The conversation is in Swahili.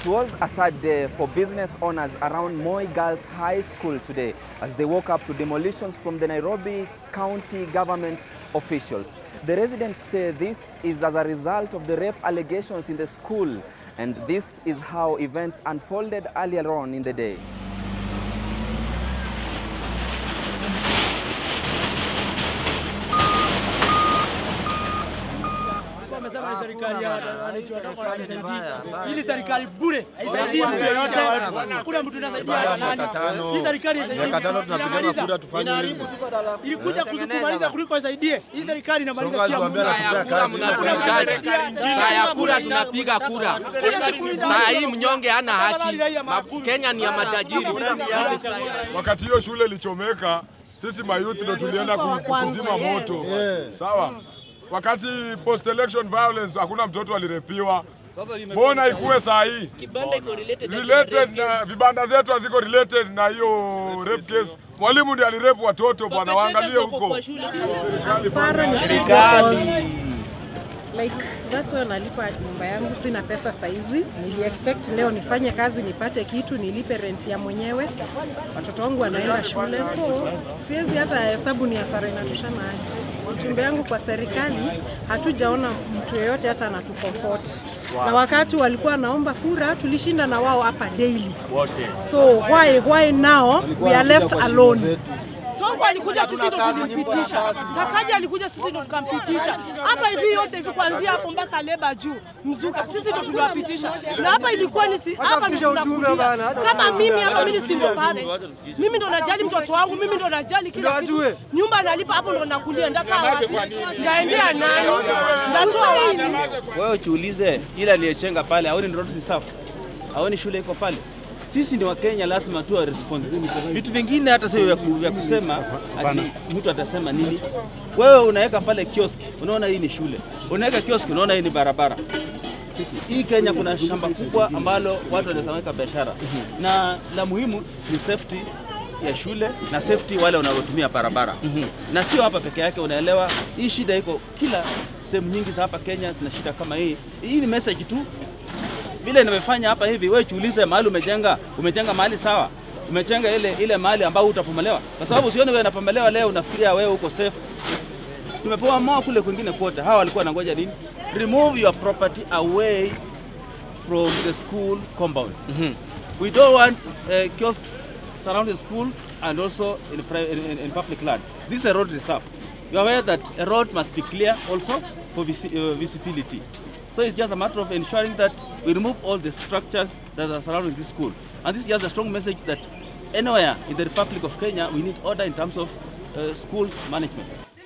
was a sad day for business owners around Moi Girls High School today as they woke up to demolitions from the Nairobi County government officials. The residents say this is as a result of the rape allegations in the school and this is how events unfolded earlier on in the day. Wamesema ni serikali ya wananchi watakuwa wanasaidia. Hii ni serikali bure, haisaidii mtu yoyote. Hakuna mtu anasaidia nani. Hii serikali haisaidii. Miaka tano tunapigana Inamaliza. kura tufanye hivi. Ilikuja kutumaliza kuliko isaidie. Hii serikali inamaliza Songa kila alituambia mtu. anatupea kazi. Saa ya kura tunapiga kura. Saa hii mnyonge hana haki. Ma- Kenya ni ya matajiri. Wakati hiyo shule ilichomeka, sisi mayouth ndo tulienda ku- kuzima moto. Sawa. Wakati post election violence hakuna mtoto alirepiwa. Mbona ikuwe saa hii related na vibanda zetu haziko related na hiyo rape case. Mwalimu ndiye alirepu watoto bwana, waangalie huko. Hasara ni because like that's why nalipa nyumba yangu, sina pesa saizi. Nili expect leo nifanye kazi nipate kitu nilipe rent ya mwenyewe, watoto wangu wanaenda shule, so siwezi hata hesabu ni hasara inatoshana aje. Ujumbe yangu kwa serikali, hatujaona mtu yeyote hata anatukomfort na wakati walikuwa wanaomba kura tulishinda na wao hapa daily, so why why now we are left alone? Sonko alikuja sisi ndo tulimpitisha. Sakaja alikuja sisi ndo tukampitisha. Hapa hivi yote hivi kuanzia hapo mpaka leba juu mzuka sisi ndo tuliwapitisha. Na hapa ilikuwa ni si, hapa ndo tunakulia. Kama mimi hapa mimi si single parent. Mimi ndo najali mtoto wangu, mimi ndo najali kila kitu. Nyumba nalipa hapo ndo nakulia. Ndakaa wapi? Ndaendea nani? Ndatoa wapi? Wewe ujiulize, ile aliyechenga pale aoni road ni safi, aoni shule iko pale. Sisi ni Wakenya, lazima tuwe responsible. Vitu vingine hata sio vya ku- vya kusema ati mtu atasema nini. Wewe unaweka pale kioski, unaona hii ni shule, unaweka kioski, unaona hii ni barabara. Hii Kenya kuna shamba kubwa ambalo watu wanaweza weka biashara, na la muhimu ni safety ya shule na safety wale wanaotumia barabara na sio hapa peke yake. Unaelewa, hii shida iko kila sehemu nyingi za hapa Kenya zina shida kama hii. Hii ni message tu vile nimefanya hapa hivi. Wewe jiulize mahali umejenga, umejenga mahali sawa, umejenga ile ile mahali ambao utapomelewa, kwa sababu usione wewe unapomelewa leo unafikiria wewe uko safe. Tumepewa moa kule kwingine kote, hawa walikuwa wanangoja nini? Remove your property away from the school compound. We don't want uh, kiosks surrounding school and also in, pri- in, in, in public land. This is a road reserve. You are aware that a road must be clear also for visi- uh, visibility. So it's just a matter of ensuring that we remove all the structures that are surrounding this school. And this is just a strong message that anywhere in the Republic of Kenya, we need order in terms of uh, schools management.